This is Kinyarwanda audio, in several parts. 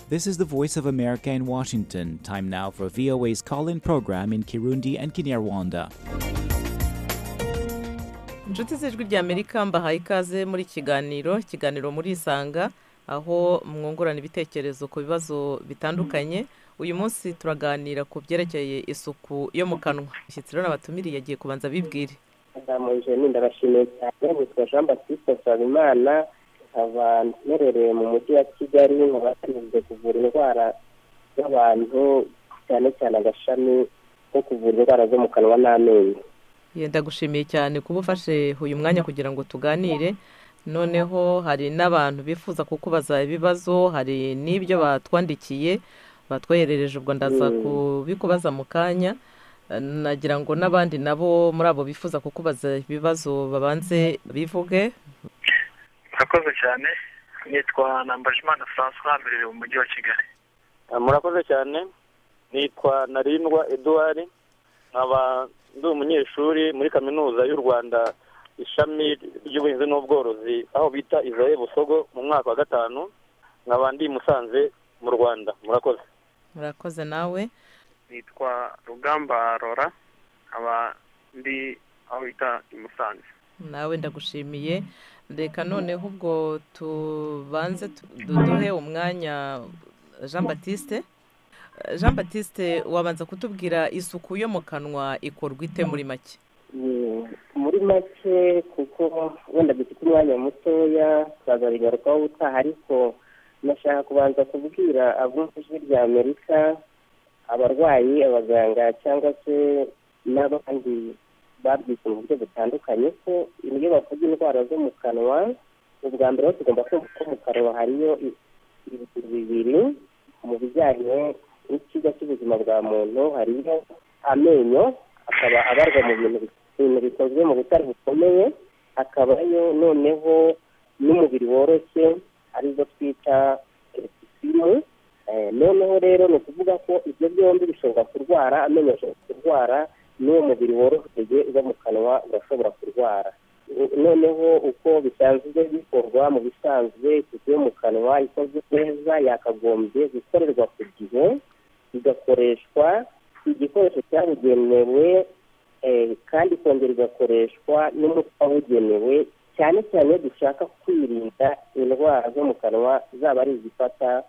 This is the Voice of America in Washington. Time now for VOA's call in program in Kirundi and Kinyarwanda. inshuti z'ijwi ry'amerika mbahaye ikaze muri kiganiro ikiganiro murisanga aho mwungurana ibitekerezo ku bibazo bitandukanye uyu munsi turaganira ku byerekeye isuku yo mu kanwa umushyitsi rero abatumiriye yagiye kubanza bibwire ndamuje ndabashimiye cyane witwa jean baptiste nsabimana nkaba mperereye mu mujyi wa kigali nkaba nshinzwe kuvura indwara z'abantu cyane cyane agashami ko kuvura indwara zo mu kanwa n'amenyo Ye, ndagushimiye cyane kuba ufashe uyu mwanya kugira ngo tuganire noneho hari n'abantu bifuza kukubaza ibibazo hari n'ibyo batwandikiye batwoherereje ubwo ndaza Mm. kubikubaza mu kanya Eh, nagira ngo n'abandi nabo muri abo bifuza kukubaza ibibazo babanze bivuge murakoze cyane nitwa nambajimana francois mberereye mu mujyi wa kigali murakoze cyane nitwa narindwa eduwari nkaba ndi umunyeshuri muri kaminuza y'u rwanda ishami ry'ubuhinzi n'ubworozi aho bita israel busogo mu mwaka wa gatanu nkaba ndi i musanze mu rwanda murakoze murakoze nawe nitwa rugamba rora nkaba ndi aho bita i musanze nawe ndagushimiye reka noneho ubwo tubanze tu- duduhe umwanya jean batiste Eh, jean batiste wabanza kutubwira isuku yo mu kanwa ikorwa ite muri make Mm, muri make kuko wenda dufite umwanya mutoya tuzabigarukaho ubutaha ariko nashaka kubanza kubwira abo mu ijwi rya amerika abarwayi abaganga cyangwa se n'abandi babyise mu buryo butandukanye ko iyo bavuga indwara zo mu kanwa ubwa mbere aho tugomba kumva ko mu kanwa hariyo i- ibintu bibiri mu bijyanye n'ikigo cy'ubuzima bwa muntu hariyo amenyo akaba abarwa mu bintu bi- ibintu bikozwe mu butare bukomeye hakabayo noneho n'umubiri woroshye arizo twita episisimu noneho rero ni ukuvuga ko ibyo byombi bishobora kurwara amenyo ashobora kurwara n'uwo mubiri woroshye uba mu kanwa urashobora kurwara noneho uko bisanzwe bikorwa mu bisanzwe isuku yo mu kanwa ikozwe neza yakagombye gukorerwa ku gihe igakoreshwa igikoresho cyabugenewe eh, kandi ikongera igakoreshwa n'umuti wabugenewe cyane cyane iyo dushaka kwirinda indwara zo mu kanwa zaba ari izifata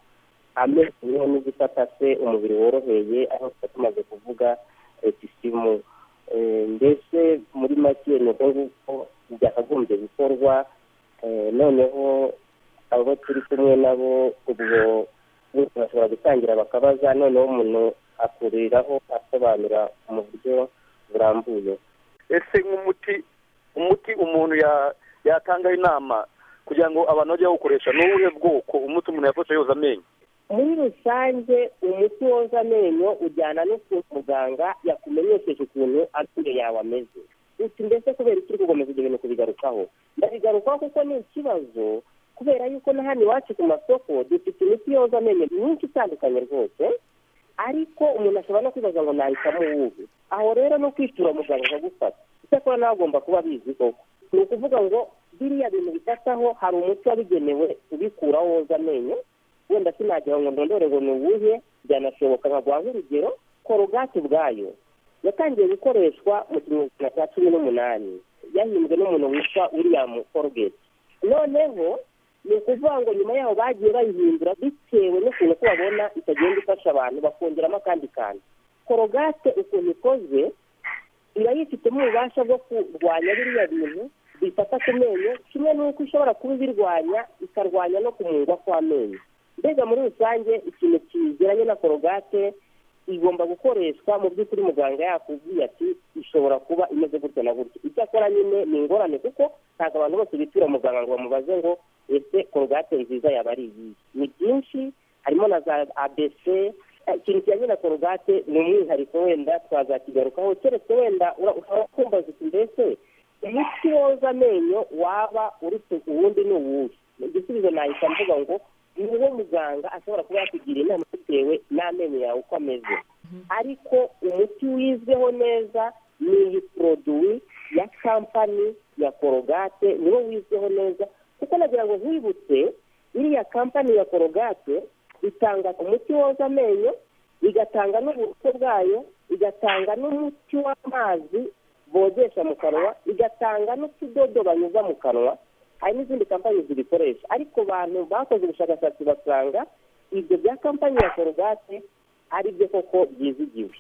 amenyo n'izifata se umubiri woroheye aho tuba tumaze kuvuga etisimu mbese muri make ni uko nguko byakagombye gukorwa eh, noneho abo turi kumwe nabo ubwo bose bashobora gutangira bakabaza noneho umuntu akuriraho asobanura mu buryo burambuye ese nk'umuti umuti umuntu ya- yatangaho inama kugira ngo abantu bajye bawukoresha ni uwuhe bwoko umuti umuntu yafashe yoza amenyo muri rusange umuti woza amenyo ujyana n'ukuntu muganga yakumenyesheje ukuntu amenyo yawe ameze gusa mbese kubera iki uri gukomeza ibyo bintu kubigarukaho ndabigarukaho kuko ni ikibazo kubera yuko na hano iwacu ku masoko dufite imiti yoza amenyo myinshi itandukanye rwose ariko umuntu ashobora no kwibaza ngo nahitamo uwuhe aho rero no kwitura muganga akagufata icyakora nawe agomba kuba abizi koko ni ukuvuga ngo biriya bintu bifataho hari umuti wabigenewe ubikuraho woza amenyo wenda sinagira ngo ndondore ngo ni uwuhe byanashoboka nkaguhaho urugero korogate ubwayo yatangiye gukoreshwa mu kinyejana cya cumi n'umunani yahimbwe n'umuntu witwa william corgate noneho ni ukuvuga ngo nyuma yaho bagiye bayihindura bitewe n'ukuntu ko babona itagenda ifasha abantu bakongeramo akandi kantu korogate ukuntu ikozwe iba yifitemo ububasha bwo kurwanya biriya bintu bifata ku menyo kimwe n'uko ishobora kuba ibirwanya ikarwanya no kumungwa kw'amenyo mbega muri rusange ikintu kigeranye na korogate igomba gukoreshwa mu by'ukuri muganga yakubwiye ati ishobora kuba imeze gutya na gutya icyakora nyine ni ingorane kuko ntabwo abantu bose bitura muganga ngo bamubaze ngo ese korogate nziza yaba ari iyihe ni byinshi harimo na za abc Eh, ikintu kijyanye na korogate ni umwihariko wenda twazakigarukaho keretse wenda ura- ushobora kumbaza uti mbese umuti woza amenyo waba uretse uwundi ni uwuhe igisubizo nahita mvuga ngo ni wo muganga ashobora kuba yakugira inama bitewe n'amenyo yawe uko ameze ariko umuti wizweho neza ni iyi poroduwi ya kampani ya korogate niwo wizweho neza kuko nagira ngo nkwibutse iriya kampani ya korogate itanga umuti woza amenyo igatanga n'uburoso bwayo igatanga n'umuti w'amazi bogesha mu kanwa igatanga n'utudodo banyuza mu kanwa hari n'izindi kampani zibikoresha ariko abantu bakoze ubushakashatsi basanga ibyo bya kampani ya korogate ari byo koko byizigiwe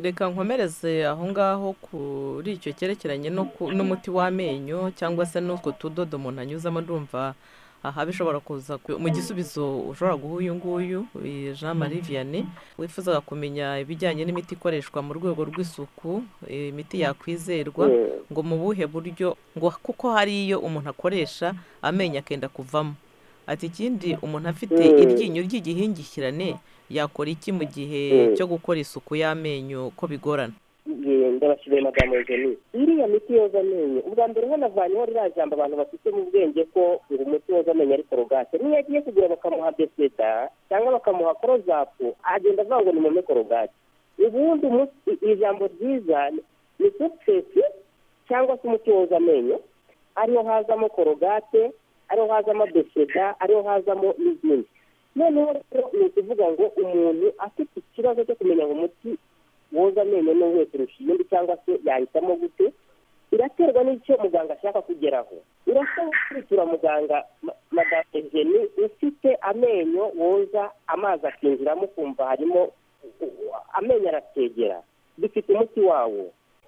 reka nkomereze aho ngaho kuri icyo cyerekeranye no ku- n'umuti w'amenyo cyangwa se n'utwo tudodo umuntu anyuzamo ndumva aha bishobora kuza ku- mu gisubizo ushobora guha uyu nguyu eh, jean marie vianney wifuzaga kumenya ibijyanye n'imiti ikoreshwa mu rwego rw'isuku eh, imiti yakwizerwa Eh, ngo mu buhe buryo ngo kuko hari iyo umuntu akoresha amenyo akenda kuvamo ati ikindi umuntu afite Mm. iryinyo ry'igihingikirane yakora iki mu gihe Mm. cyo gukora isuku y'amenyo ko bigorana eh, ndabashimiye madamu eugenie iriya miti yoza amenyo ubwa mbere hanavanyeho ririya jambo abantu bafite mu bwenge ko ngo umuti woza amenyo ari korogate niyo agiye kugura bakamuha beseda cyangwa bakamuha korozapu agenda avuga ngo nimome korogate ubundi umu- i- iri jambo ryiza ni sukisesi cyangwa se umuti woza amenyo ariho hazamo korogate ariho hazamo beseda ariho hazamo n'izindi noneho rero ni ukuvuga ngo umuntu afite ikibazo cyo kumenya ngo umuti woza amenyo ni uwuhe kurusha iyindi cyangwa se yahitamo gute biraterwa n'icyo muganga ashaka kugeraho urasaba kwitura muganga ma- madamu egeni ufite amenyo woza amazi akinjiramo ukumva harimo amenyo arategera dufite umuti wawo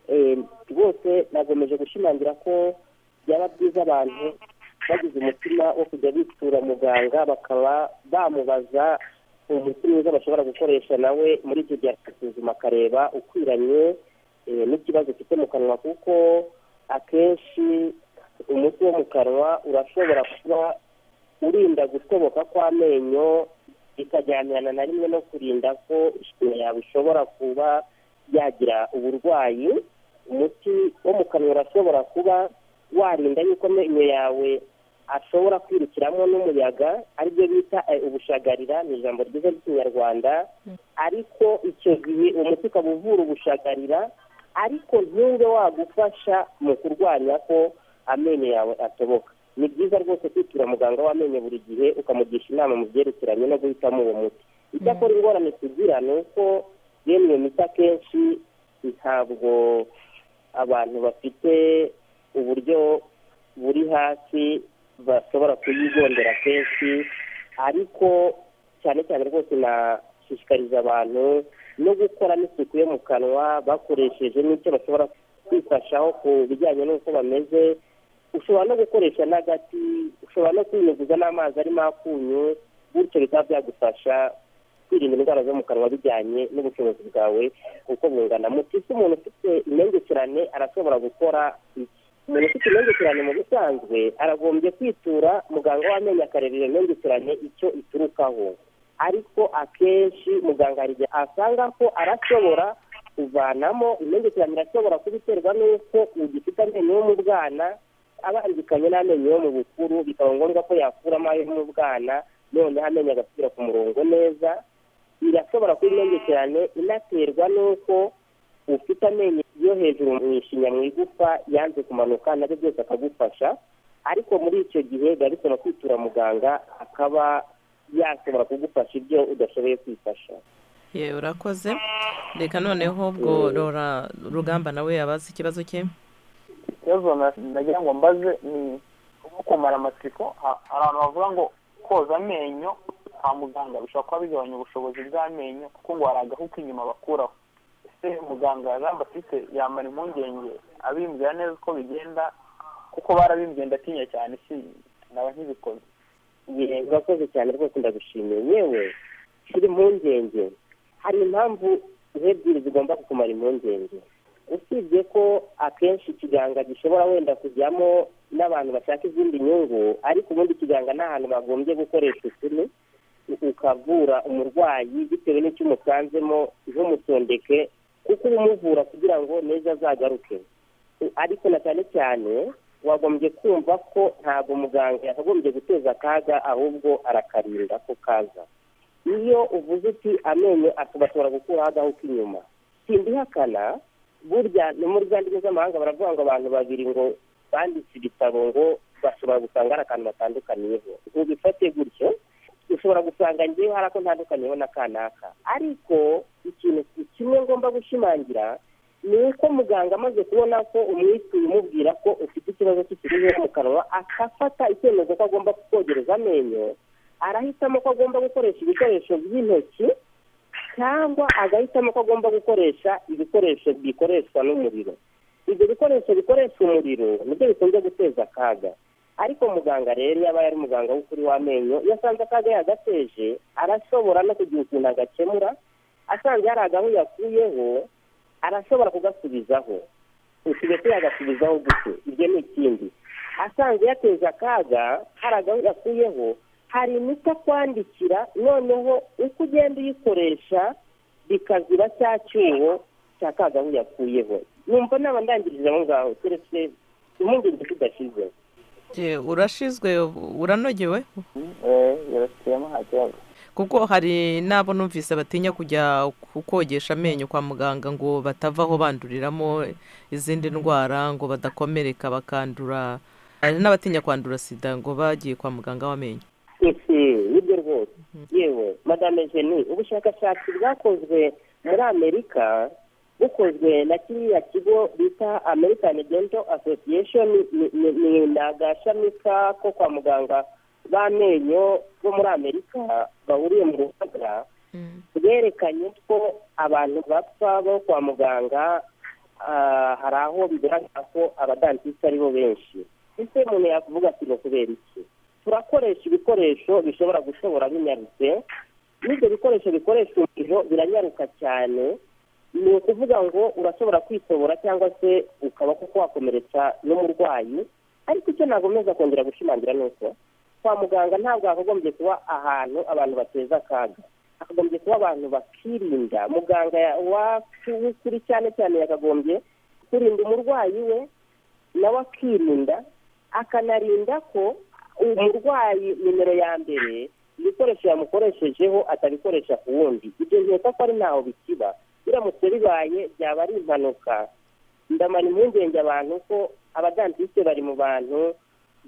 Eh, rwose nagomeje gushimangira ko byaba byiza abantu bagize umutima wo kujya bitura muganga bakaba bamubaza umuti mwiza bashobora gukoresha nawe muri icyo gihe akasuzuma akareba ukwiranye eh, n'ikibazo ufite mu kanwa kuko akenshi umuti wo mu kanwa urashobora kuba urinda gusoboka kw'amenyo bikajyanirana na rimwe no kurinda ko ishinya yawe ishobora kuba yagira uburwayi umuti wo mu kanwa urashobora kuba warinda yuko amenyo yawe ashobora kwirukiramo n'umuyaga aribyo bita eh, ubushagarira ni ijambo ryiza ry'ikinyarwanda ariko icyo gihe uwo muti ukaba uvura ubushagarira ariko ntube wagufasha mu kurwanya ko amenyo yawe atoboka ni byiza rwose kwitura muganga w'amenyo buri gihe ukamugisha inama mu byerekeranye no guhitamo uwo muti icyakora ingorane tugira ni uko yemwe miti akenshi ntabwo abantu bafite uburyo buri hasi bashobora kuyigondera kenshi ariko cyane cyane rwose nashishikariza abantu no gukora n'isuku yo mu kanwa bakoresheje n'icyo bashobora kwifashaho ku bijyanye n'uko bameze ushobora no gukoresha n'agati ushobora no kwinyuguza n'amazi arimo akunyu bityo bikaba byagufasha kwirinda indwara zo mu kanwa bijyanye n'ubushobozi bwawe uko bungana mu gihe umuntu ufite imengekerane arashobora gukora iki umuntu ufite imengekerane mu bisanzwe aragombye kwitura muganga w'amenyo akareba iyo mengekerane icyo iturukaho ariko akenshi muganga hari igihe asanga ko arashobora kuvanamo imengekerane irashobora kuba iterwa n'uko ugifite amenyo yo mu bwana abangikanye n'amenyo yo mu bukuru bikaba ngombwa ko yakuramo ayo mu bwana noneho amenyo agasubira ku murongo neza irashobora kuba imengekerane inaterwa n'uko ufite amenyo yo hejuru mu ishinya mu igufa yanze kumanuka nabyo byose akagufasha ariko muri icyo gihe biba bisaba kwitura muganga akaba yashobora kugufasha ibyo udashoboye kwifasha yewe urakoze reka noneho ubwo rora rugamba nawe yabaza ikibazo cye ikibazo na- nagira ngo mbaze ni nko kumara amatsiko ha- hari abantu bavuga ngo koza amenyo kwa muganga bishobora kuba bigabanya ubushobozi bw'amenyo kuko ngo hari agahu k'inyuma bakuraho ese muganga jean baptiste yamara impungenge abimbwira neza uko bigenda kuko barabimbwiye ndatinya cyane si naba nkibikoze Ye, urakoze cyane rwose ndagushimiye yewe kiri impungenge hari impamvu ebyiri zigomba kukumara impungenge usibye ko akenshi ikiganza gishobora wenda kujyamo n'abantu bashaka izindi nyungu ariko ubundi ikiganza ni ahantu bagombye gukoresha ukuri u- ukavura umurwayi bitewe n'icyo umusanzemo ntumusondeke kuko uba umuvura kugira ngo n'ejo azagaruke ariko na cyane cyane wagombye kumva ko ntabwo muganga yakagombye guteza akaga ahubwo arakarinda ko kaza iyo uvuze uti amenyo ashobora gukuraho agahu k'inyuma simbihakana burya no muri za ndimi z'amahanga baravuga ngo abantu babiri ngo banditse ibitabo ngo bashobora gusanga hari akantu batandukaniyeho ntibifate gutyo ushobora gusanga ngewe hari ako ntandukanyeho na kanaka ariko ikintu kimwe ngomba gushimangira ni uko muganga amaze kubona ko umwituye umubwira ko ufite ikibazo cy'ikibazo mu kanwa akafata icyemezo ko agomba kukogereza amenyo arahitamo ko agomba gukoresha ibikoresho by'intoki cyangwa agahitamo ko agomba gukoresha ibikoresho bikoreshwa n'umuriro ibyo bikoresho bikoresha umuriro nibyo bikunze guteza akaga ariko muganga rero yaba ari umuganga w'ukuri w'amenyo iyo asanze akaga yagateje arashobora no kugira ukuntu agakemura asanze hari agahu yakuyeho arashobora kugasubizaho usigaye yagasubizaho gute ibyo ni ikindi asanze yateza akaga hari agahu yakuyeho hari imiti akwandikira noneho uko ugenda uyikoresha bikazira cya cyuho cya kagahu yakuyeho numva naba ndangiriza aho ngaho keretse impungenge zidashize urashizwe uranogewe yarashyiramo nta kibazo kuko hari n'abo numvise batinya kujya kukogesha amenyo kwa muganga ngo batavaho banduriramo izindi ndwara ngo badakomereka bakandura hari n'abatinya kwandura sida ngo bagiye kwa muganga w'amenyo nibyo rwose yewe madame jeni ubushakashatsi bwakozwe muri amerika bukozwe na kiriya kigo bita american dental association ni- ni- ni- ni agashami ko kwa muganga b'amenyo bo muri amerika bahuriye mu ruhaga bwerekanye ko abantu bapfa bo kwa muganga ah, hari aho bigaragara ko abadantisi ari bo benshi ese umuntu yakuvuga ati ni kubera iki turakoresha ibikoresho bishobora gushobora binyarutse n'ibyo bikoresho bikoresha umuriro biranyaruka cyane ni ukuvuga ngo urashobora kwitobora cyangwa se ukaba kuko wakomeretsa n'umurwayi ariko icyo nagomeza kongera gushimangira ni uko kwa muganga ntabwo hakagombye kuba ahantu abantu bateza akaga hakagombye kuba abantu bakirinda muganga ya- wacu w'ukuri cyane cyane yakagombye kurinda umurwayi we nawe akirinda akanarinda ko umurwayi nimero ya mbere ibikoresho yamukoreshejeho atabikoresha ku wundi ibyo nkeka ko ari ntaho bikiba biramutse bibaye byaba ari impanuka ndamara impungenge abantu ko abadantiste bari mu bantu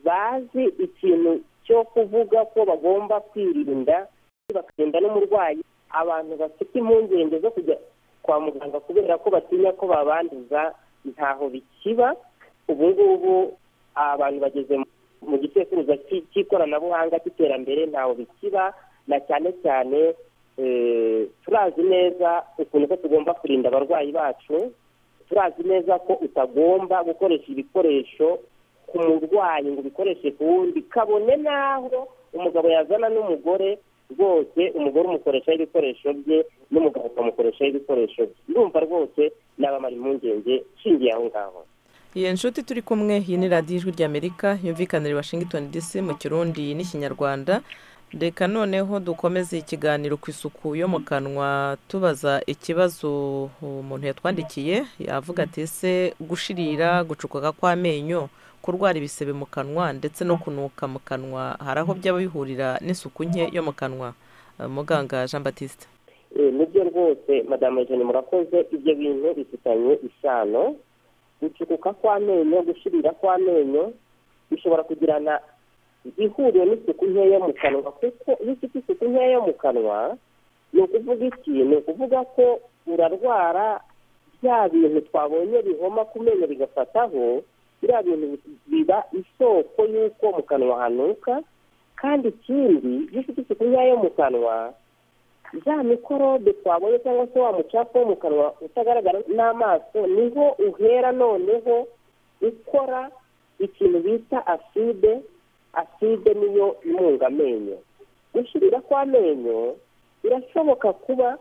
bazi ikintu cyo kuvuga ko bagomba kwirinda bakarinda n'umurwayi abantu bafite impungenge zo kujya kwa muganga kubera ko batinya ko babanduza ntaho bikiba ubu ngubu abantu bageze mu- mu gisekuruza cy'i- cy'ikoranabuhanga cy'iterambere ntaho bikiba na cyane cyane eh, turazi neza ukuntu ko tugomba kurinda abarwayi bacu turazi neza ko utagomba gukoresha ibikoresho ku murwayi ngo ubikoreshe ku wundi kabone n'aho umugabo yazana n'umugore rwose umugore umukoreshaho ibikoresho bye n'umugabo ukamukoreshaho ibikoresho bye ndumva rwose nabamara impungenge nshingiye aho ngaho iyi nshuti turi kumwe iyi ni radiyo ijwi ry'amerika yumvikanira i washington dc mu kirundi n'ikinyarwanda reka noneho dukomeze ikiganiro ku isuku yo mu kanwa tubaza ikibazo umuntu yatwandikiye yavuga ati ese gushirira gucukuka kw'amenyo kurwara ibisebe mu kanwa ndetse no kunuka mu kanwa hari aho byaba bihurira n'isuku nke yo mu kanwa Eh, muganga jean batiste Eh, nibyo rwose madamu jeni murakoze ibyo bintu bifitanye isano gucukuka kw'amenyo gushirira kw'amenyo bishobora kugirana ihuriro n'isuku nkeya yo mu kanwa kuko iyo ufite isuku nkeya yo mu kanwa ni ukuvuga iki ni ukuvuga ko urarwara bya bintu twabonye bihoma ku menyo bigafataho biriya bintu biba isoko y'uko mu kanwa hanuka kandi ikindi iyo ufite isuku nkeya yo mu kanwa za mikorobe twabonye cyangwa se wa mucafu wo mu kanwa utagaragara n'amaso niho uhera noneho ukora ikintu bita aside aside niyo imunga amenyo gushirira kw'amenyo birashoboka kuba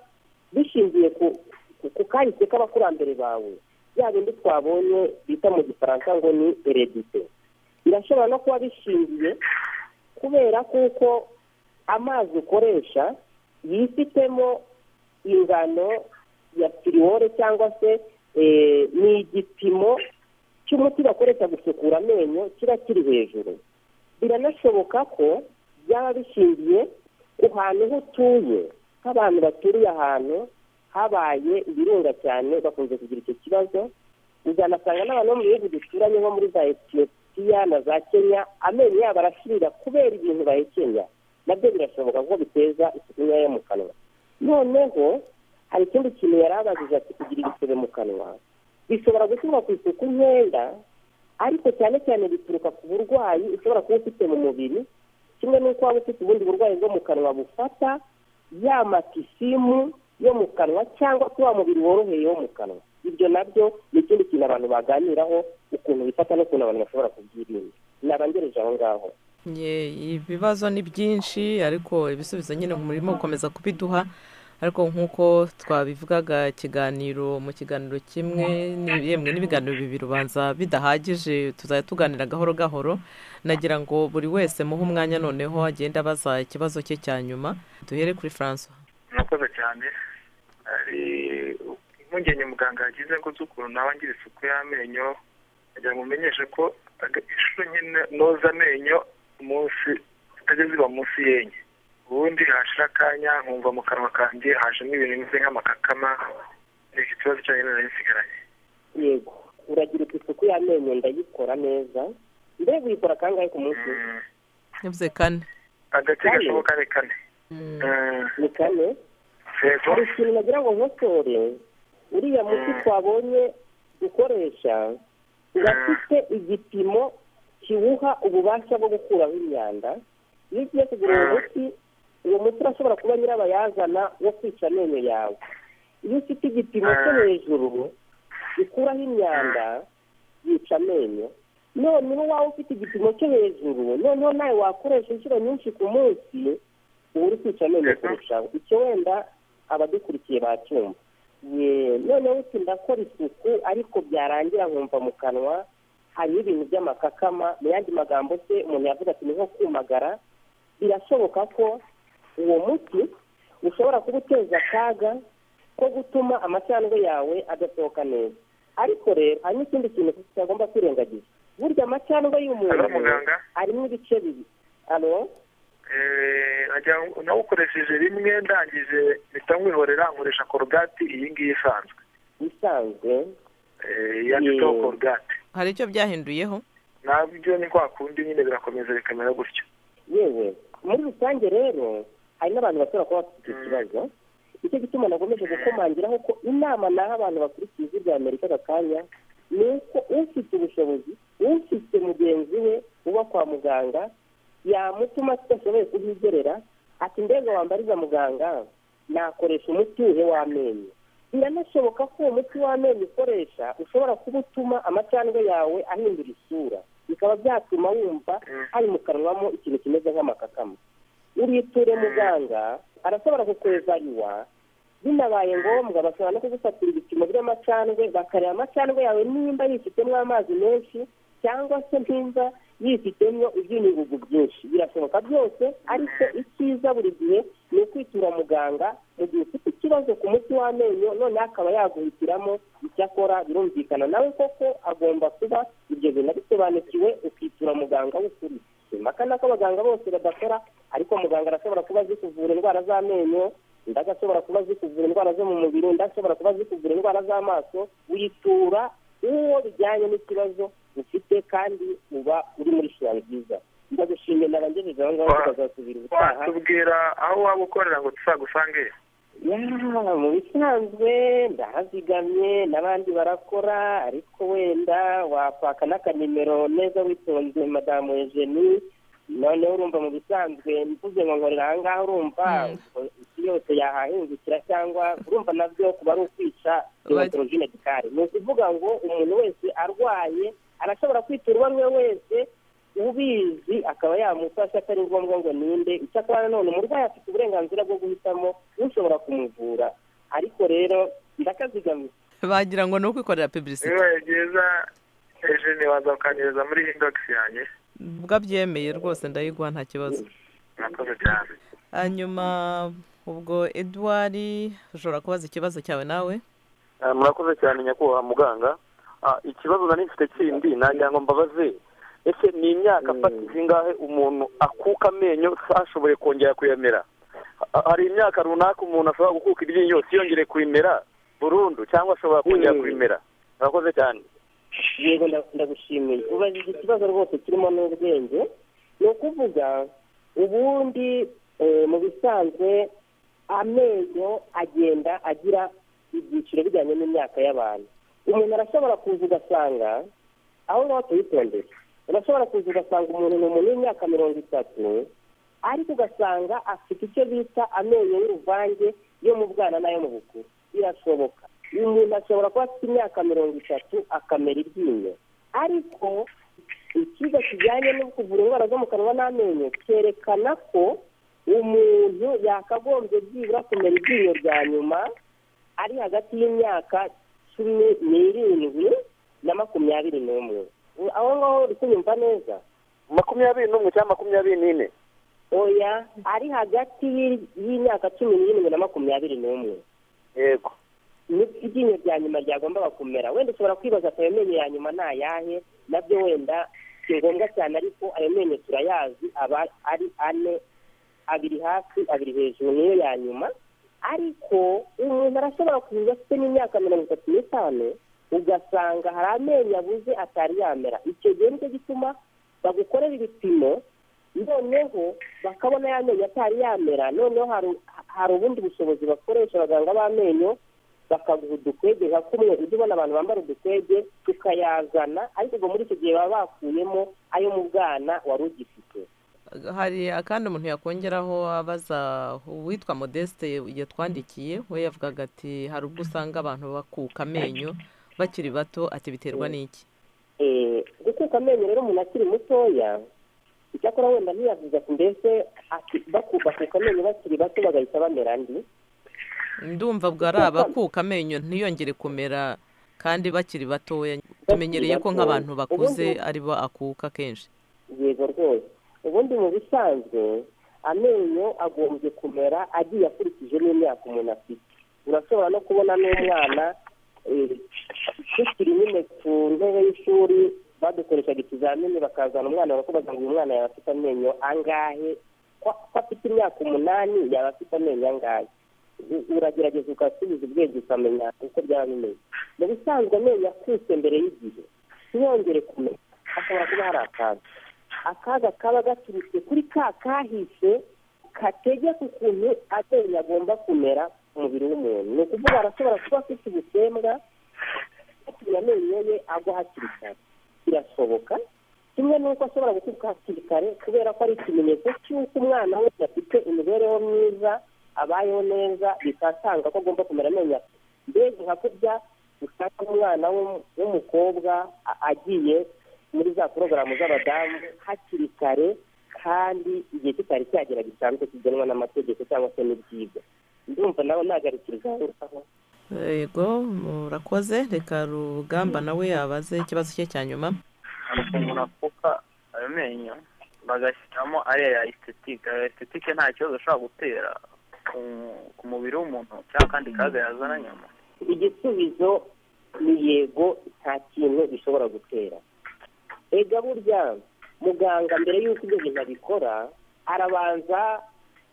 bishingiye ku ku- ku kahise k'abakurambere bawe bya bindi twabonye bita mu gifaransa ngo ni eredite birashobora no kuba bishingiye kubera kuko amazi ukoresha yifitemo ingano ya piriwore cyangwa se eh, ni igipimo cy'umuti bakoresha gusukura amenyo kiba kiri hejuru biranashoboka ko byaba bishingiye ku hantu ho utuye nk'abantu baturiye ahantu habaye ibirunga cyane bakunze kugira icyo kibazo uzanasanga n'abantu bo mu bihugu duturanye nko muri za etiyopiya na za kenya amenyo yabo arashirira kubera ibintu bahekenya nabyo birashoboka kuko biteza isuku nkeya mu kanwa noneho hari ikindi kintu yari abajije ati kugira ibisebe mu kanwa bishobora gushyirwa ku isuku nkeya ariko cyane cyane bituruka ku burwayi ushobora kuba ufite mu mubiri kimwe n'uko waba ufite ubundi burwayi bwo mu kanwa bufata ya matisimu yo mu kanwa cyangwa ko wa mubiri woroheye wo mu kanwa ibyo nabyo ni ikindi kintu abantu baganiraho ukuntu bifata n'ukuntu abantu bashobora kubyirinda nabangereje aho ngaho ibibazo ni byinshi ariko ibisubizo nyine murimo gukomeza kubiduha ariko nk'uko twabivugaga ikiganiro mu kiganiro kimwe yemwe n'ibiganiro bibiri ubanza bidahagije tuzajya tuganira gahoro gahoro nagira ngo buri wese muhe umwanya noneho agenda abaza ikibazo cye cya nyuma duhere kuri francois murakoze cyane hari impungenge muganga yagize ngo z'ukuntu naba ngira isuku y'amenyo kugira ngo umenyeshe ko inshuro nyine noza amenyo umunsi zitajya ziba munsi y'enye ubundi hashira akanya nkumva mu kanwa kanjye hajemo ibintu bimeze nk'amakakama ni ikibazo cyane nari nsigaranye yego uragira uti isuku y'amenyo ndayikora neza mbega uyikora kangahe ku munsi yavuze kane agace gashoboka ni kane ni kane yego hari ikintu nagira ngo nkosore uriya muti twabonye ukoresha urafite igipimo kiwuha ububasha bwo gukuraho imyanda iyo ugiye kugura uwo muti uwo muti urashobora kuba nyirabayazana wo kwica amenyo yawe iyo ufite igipimo cyo hejuru gikuraho imyanda yica amenyo none uba waba ufite igipimo cyo hejuru noneho nawe wakoresha inshuro nyinshi ku munsi uba uri kwica amenyo kurushaho icyo wenda abadukurikiye bacyumva noneho uti ndakora isuku ariko byarangira nkumva mu kanwa hariho ibintu by'amakakama mu yandi magambo se umuntu yavuga ati ni nko kumagara birashoboka ko uwo muti ushobora kuba uteza akaga ko gutuma amacandwe yawe adasohoka neza ariko rero hari n'ikindi kintu kitagomba kwirengagiza burya amacandwe y'umuntu Halo, muganga? arimo ibice bibi alo nawukoresheje rimwe ndangije mpita nkwihorera nkoresha korogati iyi ngiyi isanzwe bisanzwe Eh, yanditseho Mm. korogati hari icyo byahinduyeho nabyo ni kwa kundi nyine birakomeza bikamera gutyo yewe muri rusange rero hari n'abantu bashobora kuba bafite icyo kibazo nicyo gituma nakomeje gukomangiraho ko inama naho abantu bakurikiye ijwi rya amerika aka kanya ni uko ufite ubushobozi ufite mugenzi we uba kwa muganga yamutuma tudashoboye kuhigerera ati ndege wambariza muganga nakoresha umuti uhe w'amenyo biranashoboka ko uwo muti w'amenyo ukoresha ushobora kuba utuma amacandwe yawe ahindura isura bikaba byatuma wumva hari mu kanwamo ikintu kimeze nk'amakakama uriture muganga arashobora kukweza yuwa binabaye ngombwa bashobora no kugufatira ibipimo by'amacandwe bakareba amacandwe yawe nimba yifitemo amazi menshi cyangwa se nimba yifitemo iby'unyugugu byinshi birashoboka byose ariko icyiza buri gihe ni ukwitura muganga mu gihe ufite ikibazo ku muti w'amenyo noneho akaba yaguhitiramo icyo akora birumvikana nawe koko agomba kuba ibyo bintu abisobanukiwe ukitura muganga w'ukuri si impaka ni ko abaganga bose badakora ariko muganga arashobora kuba azi kuvura indwara z'amenyo undi agashobora kuba azi kuvura indwara zo mu mubiri undi ashobora kuba azi kuvura indwara z'amaso witura uwo bijyanye n'ikibazo ufite kandi uba uri muri shyirahamwe ryiza ndagushimiye nabangejeje aho ngaho tukazasubira ubutaha watubwira aho waba ukorera ngo tuzagusange ya mu bisanzwe ndahazigamye n'abandi barakora ariko wenda wakwaka n'akanimero neza witonze madamu Eugenie noneho urumva mu bisanzwe mvuze ngo nkorera aha ngaha urumva isi yose yahahingukira cyangwa urumva nabyo kuba ari ukwica rinotorojine dikari ni ukuvuga ngo umuntu wese arwaye arashobora kwitura uwo ari we wese ubizi akaba yamufasha atari ngombwa ngo ninde icyakora nanone umurwayi afite uburenganzira bwo guhitamo ushobora kumuvura ariko rero ndakazigamye bagira ngo ni ukwikorera pibirisi bibaye byiza ejeni waza ukangereza muri indogisi yanjye bwabyemeye rwose ndayiguha nta kibazo murakoze cyane hanyuma ubwo edouard ushobora kubaza ikibazo cyawe nawe Ah, murakoze cyane nyakubahwa muganga Ah, ikibazo nari mfite kindi nagira ngo mbabaze ese ni imyaka afatira ingahe umuntu akuka amenyo ashoboye kongera kuyamera Ha- hari imyaka runaka umuntu ashobora gukuka iryinyo tiyongere kurimera burundu cyangwa ashobora kongera Mm. kurimera murakoze cyane yego nda- ndagushimiye ubajije ikibazo rwose kirimo n'ubwenge ni ukuvuga ubundi mu bisanzwe amenyo agenda agira ibyiciro bijyanye n'imyaka y'abantu umuntu arashobora kuza ugasanga aho ngaho tuyitondere urashobora kuza ugasanga umuntu ni umuntu w'imyaka mirongo itatu ariko ugasanga afite icyo bita amenyo y'uruvange yo mu bwana n'ayo mu bukuru birashoboka umuntu ashobora kuba afite imyaka mirongo itatu akamera iryinyo ariko ikigo kijyanye no kuvura indwara zo mu kanwa n'amenyo cyerekana ko umuntu yakagombye byibura kumera iryinyo rya nyuma ari hagati y'imyaka cumi n'irindwi na makumyabiri n'umwe aho ngaho uri kunyumva neza makumyabiri n'umwe cyangwa makumyabiri n'ine oya ari hagati y'imyaka cumi n'irindwi na makumyabiri n'umwe yego nibwo iryinyo rya nyuma ryagombaga kumera wenda ushobora kwibaza ko ayo menyo ya nyuma ni ayahe nabyo wenda si ngombwa cyane ariko ayo menyo turayazi aba ari ane abiri hasi abiri hejuru niyo ya nyuma ariko umuntu arashobora kuza afite n'imyaka mirongo itatu n'itanu ugasanga hari amenyo abuze atari yamera icyo gihe nicyo gituma bagukorera ibipimo noneho bakabona ya menyo atari yamera noneho hari ubundi bushobozi bakoresha abaganga b'amenyo bakaguha udukwege nka kumwe ujya ubona abantu bambara udukwege tukayazana ariko ubwo muri icyo gihe baba bakuyemo ayo mu bwana wari ugifite hari akandi umuntu yakongeraho abaza uwitwa modeste yatwandikiye we yavugaga ati hari ubwo usanga abantu bakuka amenyo bakiri bato ati biterwa n'iki gukuka amenyo rero umuntu akiri mutoya icyakora wenda ntiyavuze ati mbese bakuka amenyo bakiri bato bagahita bamera andi ndumva bwo ari abakuka amenyo ntiyongere kumera kandi bakiri batoya tumenyereye ko nk'abantu bakuze aribo akuka kenshi yego rwose ubundi mu bisanzwe amenyo agombye kumera agiye akurikije n'imyaka umuntu afite urashobora no kubona n'umwana tukiri nyine ku ntebe y'ishuri badukoreshaga ikizamini bakazana umwana bakabaza ngo uyu mwana yaba afite amenyo angahe ko afite imyaka umunani yaba afite amenyo angahe uragerageza ugasubiza ubwenge ukamenya uko byaba bimeze mu bisanzwe amenyo akutse mbere y'igihe ntiyongere kumenya hashobora kuba hari akantu akaga kaba gaturutse kuri ka kahise kategeka ukuntu amenyo agomba kumera ku mubiri w'umuntu ni ukuvuga arashobora kuba afite ubusembwa atuma amenyo ye agwa hakiri kare birashoboka kimwe n'uko ashobora guturuka hakiri kare kubera ko ari ikimenyetso cy'uko umwana we afite imibereho myiza abayeho neza bitasanga ko agomba kumera amenyo mbega nka kurya usanga umwana w'umukobwa agiye muri za porogaramu z'abadamu hakiri kare kandi igihe kitari cyagera gisanzwe kigenwa n'amategeko cyangwa se n'ibyigwa ndumva nawe ntabwo ari ikiruhuko yego murakoze reka rugamba nawe yabaze ikibazo cye cya nyuma umuntu apfuka ayo menyo bagashyiramo ariya estetike estetike nta kibazo ashobora gutera ku mubiri w'umuntu cyangwa kandi kaga yazana nyuma igisubizo ni yego nta kintu gishobora gutera ega burya muganga mbere y'uko ibyo bintu abikora arabanza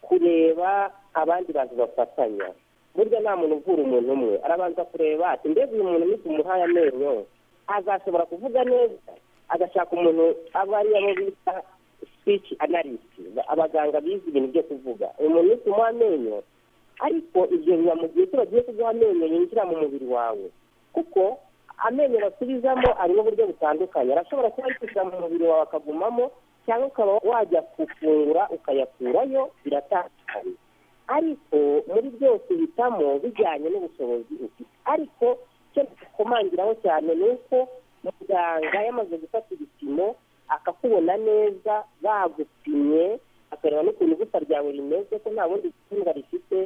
kureba abandi bantu bafatanya burya nta muntu uvura umuntu umwe arabanza kureba ati mbega uyu muntu nitumuhaye amenyo azashobora kuvuga neza agashaka umuntu aba ari abo bita speech analyst abaganga bize ibintu byo kuvuga umuntu nitumuha amenyo ariko ibyo biba mu gihe tubagiye kuguha amenyo yinjira mu mubiri wawe kuko amenyo basubizamo arimo uburyo butandukanye arashobora kuba yinjira mu mubiri wawe akagumamo cyangwa ukaba wajya gufungura ukayakurayo biratandukanye ariko muri byose uhitamo bijyanye n'ubushobozi ufite ariko icyo nakomangiraho cyane ni uko muganga yamaze gufata ibipimo akakubona neza bagupimye akareba n'ukuntu igufwa ryawe rimeze ko nta bundi butumwa rifite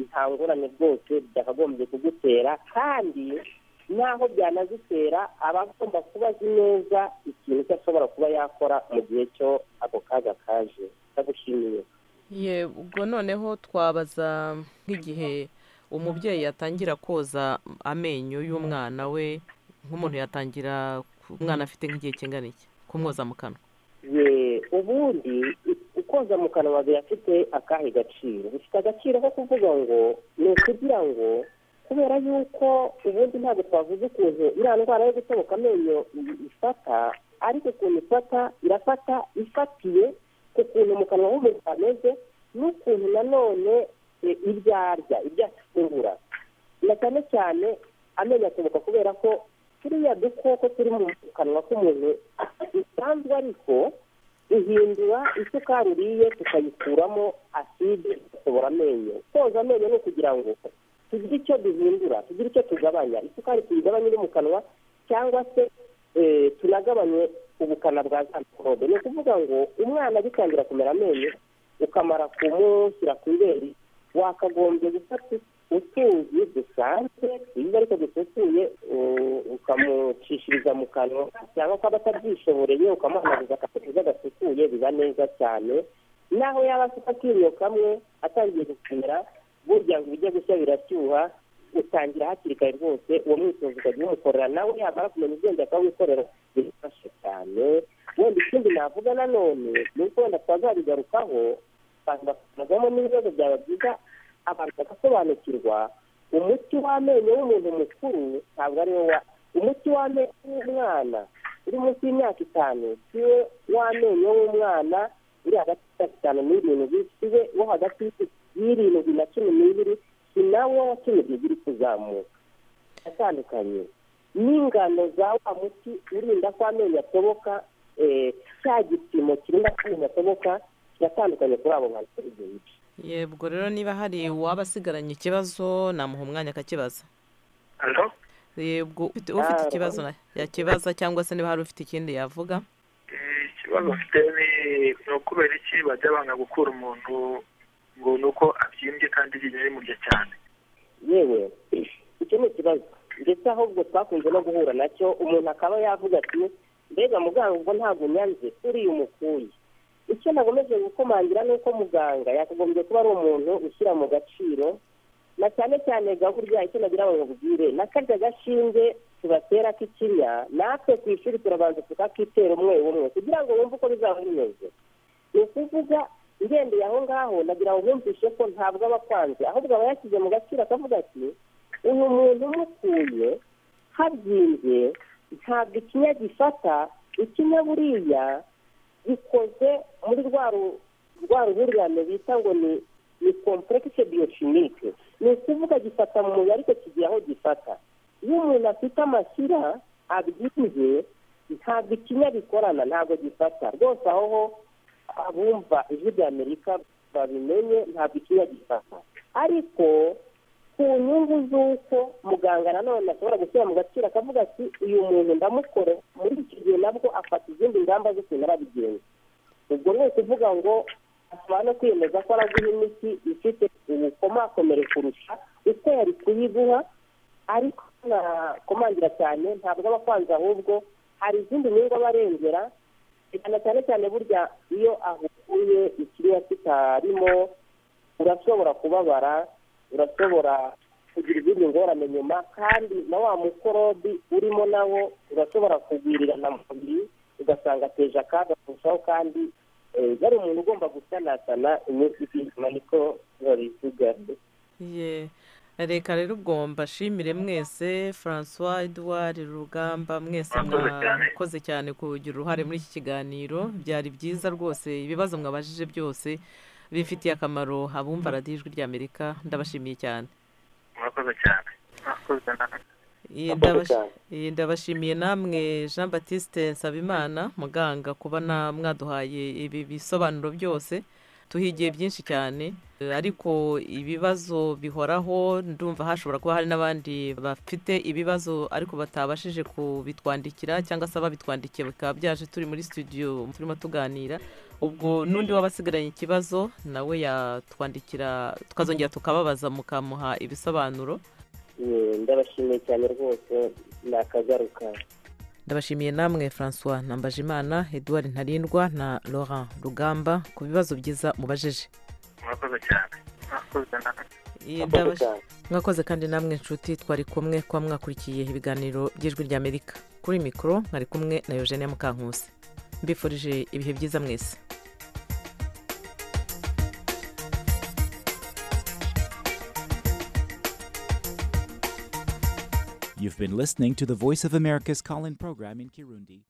nta ngorane bwose byakagombye kugutera kandi n'aho byanazitera aba agomba kuba azi neza ikintu cyo ashobora kuba yakora mu gihe cyo ako kaga kaje ndagushimiye yego noneho twabaza nk'igihe umubyeyi yatangira koza amenyo y'umwana we nk'umuntu yatangira umwana afite nk'igihe kingana iki kumwoza mu kanwa ubundi koza mu kanwa birafite akahe gaciro bifite agaciro ko kuvuga ngo ni ukugira ngo kubera yuko ubundi ntabwo twavuze ukuntu iriya ndwara yo gusohoka amenyo ifata ariko ukuntu ifata irafata ifatiye ku kuntu mu kanwa h'umuntu hameze n'ukuntu nanone ibyo arya ibyo afungura na cyane cyane amenyo asohoka kubera ko turiya dukoko turi mu kanwa k'umuntu bisanzwe ariko ihindura isukari uriye tukayikuramo aside igasobora amenyo koza amenyo ni ukugira ngo tugire icyo duhindura tugire icyo tugabanya isukari tuyigabanye iri mu kanwa cyangwa se tunagabanye ubukana bwa za mikorobe ni ukuvuga ngo umwana agitangira kumera amenyo ukamara kumushyira ku ibere wakagombye gufata utuzi dusanzwe twiza ariko dususuye ukamucishiriza mu kanwa cyangwa ko aba atabyishoboreye ukamuhanaguza akamuha gasukuye biba neza cyane naho yaba afite akinyo kamwe atangiye gukomera burya ngo ibijya gushya birashyuha utangira hakiri kare rwose uwo mwitozo ukajya umukorera nawe yamara kumenya ubwenge akawikorera birafasha cyane wenda ikindi navuga nanone ni uko wenda twazabigarukaho abantu bakuramo n'ibibazo byaba byiza abantu bagasobanukirwa umuti w'amenyo w'umuntu mukuru ntabwo ari wo umuti w'amenyo w'umwana uri munsi y'imyaka itanu si we w'amenyo w'umwana uri hagati y'imyaka itanu n'irindwi si we wo hagati y'irindwi na cumi n'ibiri si nawe wa cumi n'ibiri kuzamuka atandukanye n'ingano za wa muti urinda ko amenyo atoboka cya gipimo kirinda ko amenyo atoboka kiratandukanye kuri abo bantu bari benshi yebwo rero niba hari uwaba asigaranye ikibazo namuha umwanya akakibaza hano yebwo ufite ufite ikibazo na- yakibaza cyangwa se niba hari ufite ikindi yavuga ikibazo mfite ni ni ukubera iki bajya banga gukura umuntu ngo ni uko abyimbye kandi iryinyo rimurya cyane yewe icyo ni ikibazo ndetse ahubwo twakunze no guhura nacyo umuntu akaba yavuga ati mbega muganga ubwo ntabwo unyanze uriya umukuye icyo nagomeje gukomangira ni uko muganga yakagombye kuba ari umuntu ushyira mu gaciro na cyane cyane ga burya icyo nagira ngo mubwire na karya gashinge tubatera k'ikinya natwe ku ishuri turabanza tukakitera umwe umwe kugira ngo wumve uko bizaba bimeze ni ukuvuga ngendeye aho ngaho nagira ngo mwumvishe ko ntabwo aba akwanze ahubwo aba yashyize mu gaciro akavuga ati uyu muntu umukuye habyimbye ntabwo ikinya gifata ikinya buriya gikoze muri rwa ru- rwa ruhurirane bita ngo ni ni kompuregise biyokinike ni ukuvuga gifata mu mubiri ariko kigira aho gifata iyo umuntu afite amashyira abyimbye ntabwo ikinya bikorana ntabwo gifata rwose aho ho abumva ijwi rya amerika babimenye ntabwo ikinya gifata ariko ku nyungu z'uko muganga nanone ashobora gushyira mu gaciro akavuga ati uyu muntu ndamukore muri iki gihe nabwo afata izindi ngamba z'ukuntu arabigenza ubwo ni ukuvuga ngo ashobora no kwiyemeza ko araguha imiti ifite ubukomakomere kurusha uko yari kuyiguha ariko nakomangira cyane ntabwo aba akwanze ahubwo hari izindi nyungu aba arengera cyane cyane cyane burya iyo ahuye ikiriya kitarimo urashobora kubabara urashobora kugira izindi ngorane nyuma kandi na wa mukorobi urimo nawo urashobora kugwirirana mu mubiri ugasanga ateje akaga kurushaho kandi eh, yari umuntu ugomba gusanasana iminsi ikizima niko babisigaje ye reka rero ubwo mbashimire mwese francois edouard rugamba mwese Murakoze cyane. mwakoze cyane kugira uruhare muri iki kiganiro byari byiza rwose ibibazo mwabajije byose bifitiye akamaro abumva radiyo ijwi ry'amerika ndabashimiye cyane murakoze cyane murakoze nawe Ye, Murakoze ndabash- cyane. ye, ndabashimiye namwe jean batiste nsabimana muganga kuba na mwaduhaye ibi bisobanuro byose tuhigiye byinshi cyane Eh, ariko ibibazo bihoraho ndumva hashobora kuba hari n'abandi bafite ibibazo ariko batabashije kubitwandikira cyangwa se ababitwandikiye bikaba byaje turi muri studio turimo tuganira ubwo n'undi waba asigaranye ikibazo nawe yatwandikira tukazongera tukababaza mukamuha ibisobanuro Eh, ndabashimiye cyane rwose nakagaruka ndabashimiye namwe francois nambajimana edouard ntarindwa na laurent rugamba ku bibazo byiza mubajije murakoze cyane murakoze nawe Iyi Murakoze ndabash- cyane. mwakoze kandi namwe nshuti twari kumwe kuba mwakurikiye ibiganiro by'ijwi ry'amerika kuri mikoro mwari kumwe na eugene mukankusi mbifurije ibihe byiza mwese You've been listening to the Voice of America's call in program in Kirundi.